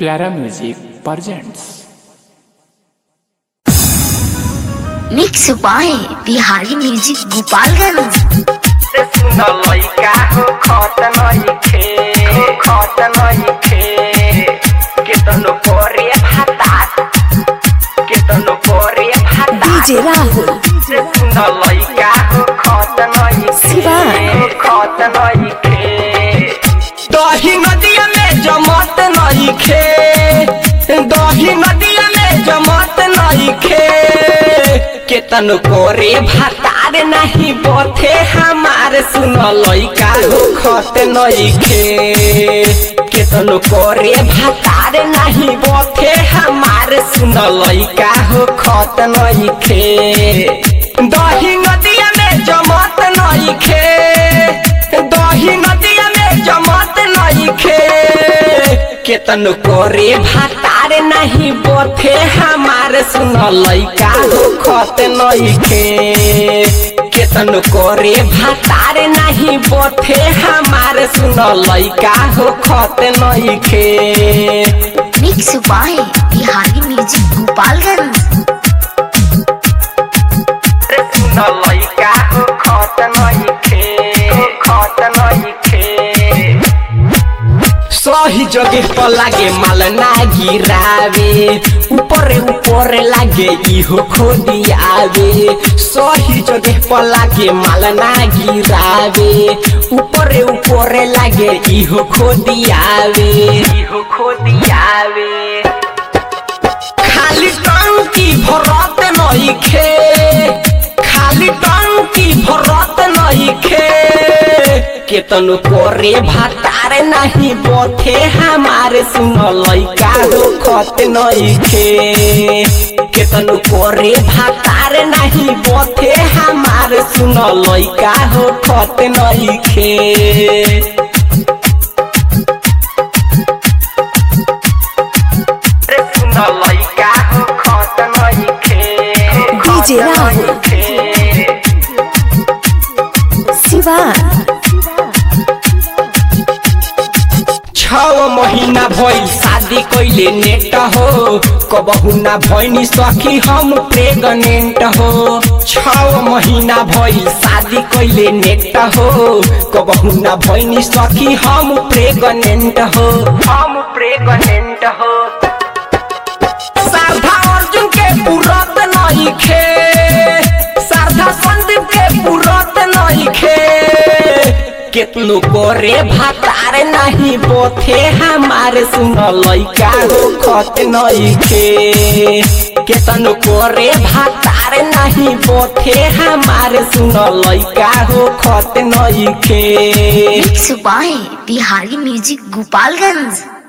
प्यारा music presents mix by Bihari music Gopalganj से सुन लइका हो खत नइखे हो खत नइखे केतनो करे भातात केतनो करे भातात डीजे राहुल से सुन लइका हो खत नइखे शिवा। हो खत नइखे दही नदिया में जमत नइखे दही नदिया में जमत नइखे केतन कोरे भातार नहीं बोथे हमार सुन लइका हो खत नइखे केतन कोरे भातार नहीं बोथे हमार सुन लइका हो खत नइखे दही नदिया में जमत नइखे दही नदिया में जमत नइखे केतन कोरे भातार नहीं बोथे हमार सुन लइका हो खत नइखे केतन कोरे भातार नहीं बोथे हमार सुन लइका हो खत नइखे mix by Bihari music Gopalganj सुन लइका हो खत नइखे हो खत नइखे सही जगह पर लागे माल ना गिरावे ऊपर ऊपर लागे इहो खोदियावे सही जगह पर लागे माल ना गिरावे ऊपर ऊपर लागे इहो खोदियावे इहो खोदियावे खाली टंकी भरत नइखे खाली टंकी भरत नइखे केतन करे भातार नहीं बोथे हमारे सुन लइका हो खत नइखे केतन करे भातार नहीं बोथे हमारे सुन लइका हो खत नइखे सुन लइका हो खत नइखे डीजे राहुल। शिवा छव महीना भइल शादी कइले नेट हो कबहु ना भइनी सखी हम प्रेगनेंट हो छव महीना भइल शादी कइले नेट हो कबहु ना भइनी सखी हम प्रेगनेंट हो हम प्रेगनेंट हो सारधा अर्जुन के पुरत नइखे सारधा संदीप के पुरत नइखे केतनो करे भातार नहीं बोथे हमारे सुन लइका हो खत नइखे केतनो करे भातार नहीं बोथे हमारे सुन लइका हो खत नइखे mix by Bihari music Gopalganj